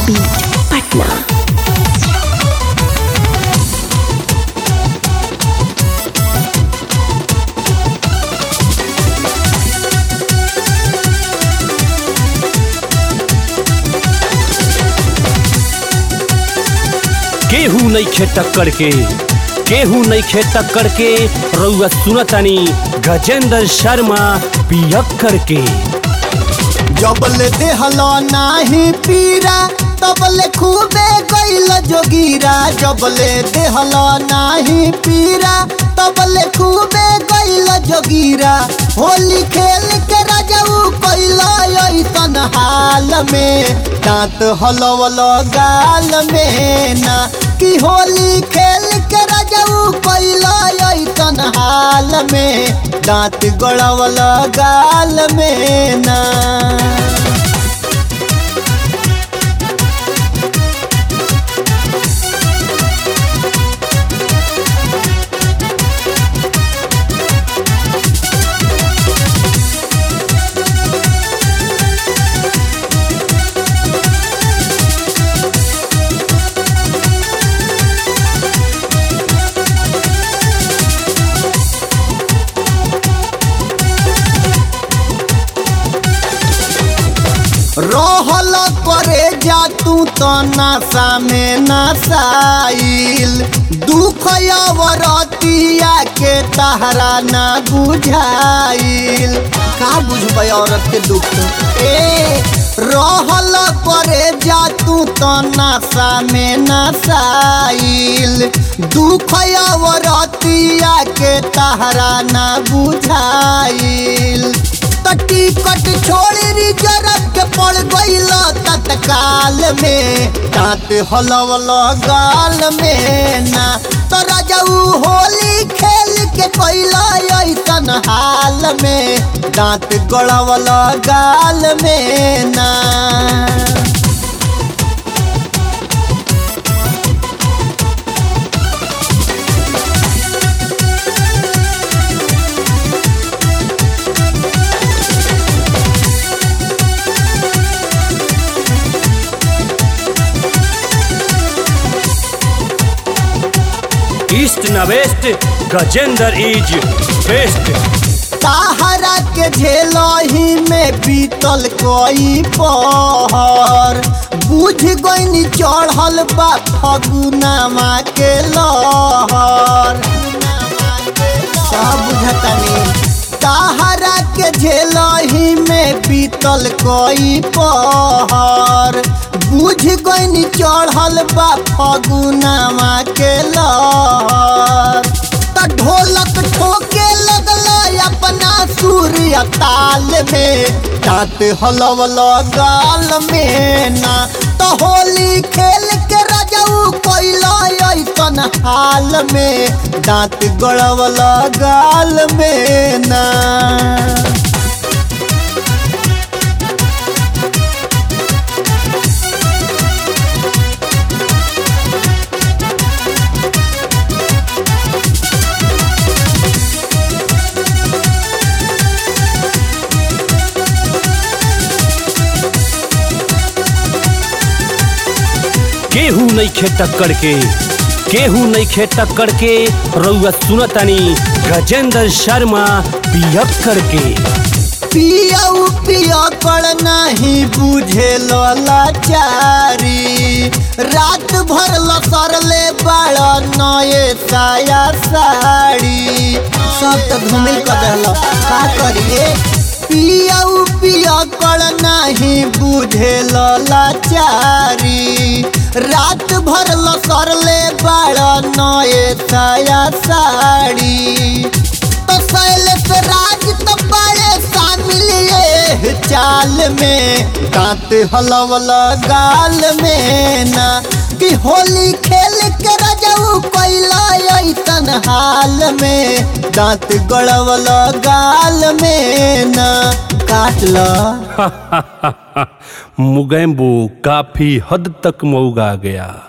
beat Patna केहू नहीं खे टक्कर के केहू नहीं खे टक्कर के रउआ सुनतानी गजेंद्र शर्मा पियक्कर के जबले देहलो नाही पीरा तबले खूबे गइल जोगीरा जबले देहलो नाही पीरा तबले खूबे गइल जोगीरा होली खेल के राजाऊ कइल ऐसन हाल में दांत हलवल गाल में ना कि होली खेल के राजाऊ कइल ऐसन हाल में दांत गड़वल गाल में ना रहल करे जा तू तो नशा में नशाइल दुख अवरतिया के तहरा ना बुझाइल का बुझबै औरत के दुख ए रहल करे जा तू तो नशा में नशाइल दुख अवरतिया के तहरा ना बुझाइल तटी कट छोड़ रिजर्व के पड़ गइल तत्काल में दांत हलवल गाल में ना तो राजाऊ होली खेल के कैल ऐसन हाल में दांत गड़वल गाल में ना ईस्ट न वेस्ट गजेंद्र इज बेस्ट ताहरा के झेलही में बीतल कोई पहर बुझ गईनी चढ़ल बा फगुनामा के लहर सब बुझतनी ताहरा के झेलही में बीतल कोई पहर बुझ गईनी चढ़ल बा फगुनामा के लहर त ढोलक ठोके लगल अपना सूर्य ताल में दांत हलवल गाल में ना तो होली खेल के राजाऊ कैल ऐसन हाल में दांत गड़वल गाल में ना केहू नहीं खे टक्कर के केहू नहीं खे टक्कर के रउआ सुनतानी गजेंद्र शर्मा पियक्कर के पियऊ पिया कर नहीं बुझे लाचारी रात भर लसरले बड़ा नए साया साड़ी सब तो घूमिल कर दहल का करिए पियऊ पिया कर नहीं बुझे लाचारी रात भर लसरले बड़ा नए साया साड़ी तो शैलेश राज तो बड़े शामिल ये चाल में दांत हलवल गाल में ना कि होली खेल के रजऊ कैला ऐसन हाल में दांत गड़वल गाल में ना काट लो मुगैम्बो काफी हद तक मऊगा गया